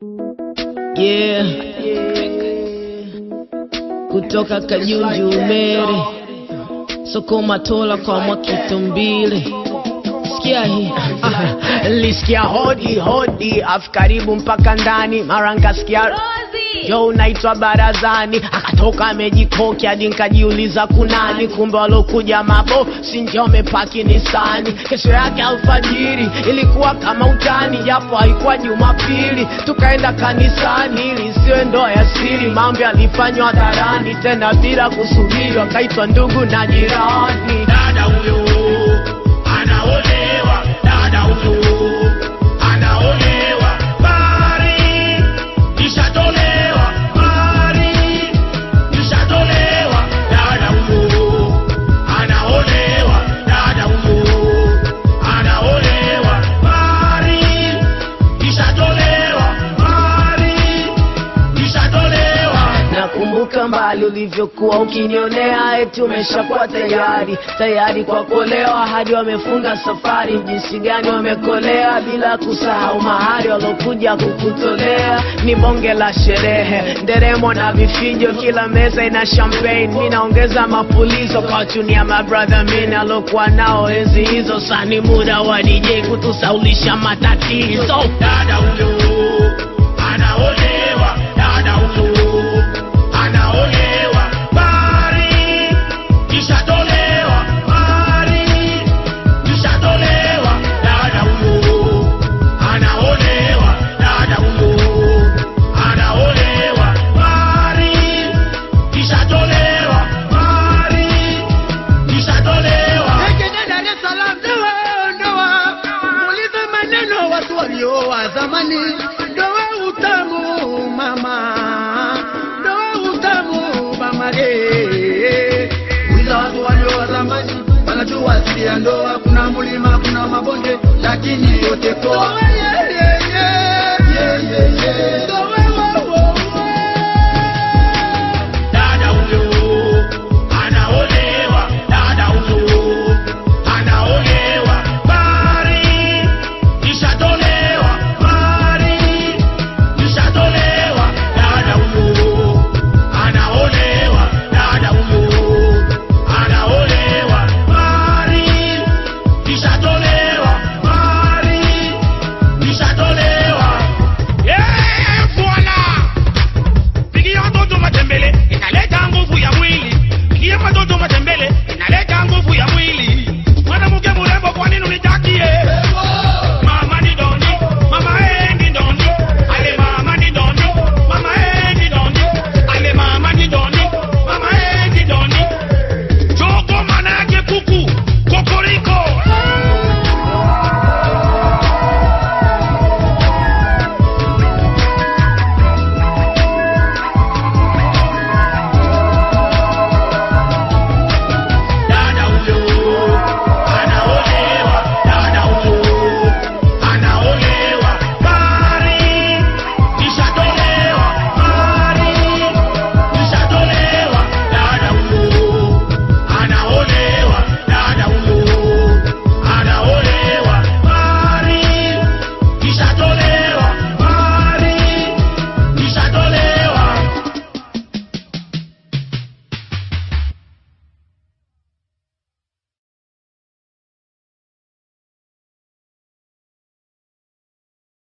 Yeah. Kutoka Kajunju Umere, Sokoma Tola kwa Mwakitumbile. Sikia hii Ah, Lisikia hodi hodi afu karibu mpaka ndani, mara nkasikia yo unaitwa barazani, akatoka amejikoki hadi nkajiuliza kunani, kumbe walokuja mabo si ndio wamepaki Nisani. Kesho yake alfajiri ilikuwa kama utani, japo haikuwa Jumapili, tukaenda kanisani ili isiwe ndoa ya siri. Mambo yalifanywa hadharani, tena bila kusubiri, wakaitwa ndugu na jirani. dada huyo anaolewa, dada huyo anaolewa, bari ishatolewa, bari ishatolewa, dada huyo anaolewa, dada huyo anaolewa, bari ishatolewa, bari ishatolewa. Nakumbuka mbali ulivyokuwa ukinionea, eti umeshakuwa tayari tayari kwa kuolewa, hadi wamefunga safari. Jinsi gani wamekolea, bila kusahau mahari walokuja kukutolea. Ni bonge la sherehe, nderemo na vifijo, kila meza ina champagne. Mi naongeza mapulizo kwa chunia mabrother mini alokuwa nao enzi hizo. Sani muda wa DJ kutusaulisha matatizo. dada huyo anaolewa, dada huyo anaolewa, bari ishatolewa, bari ishatolewa, dada huyo anaolewa, dada huyo anaolewa, bari ishatolewa, bari ishatolewa. Jijini Dar es Salaam ndoa ndoa, muulize maneno watu walioa zamani. Ndoa utamu mama, ndoa utamu mama eh. Uliza watu walioa zamani, wanajua asili ya ndoa. Kuna mlima, kuna mabonde, lakini yote poa. Yeah, yeah, yeah. Yeah, yeah, yeah.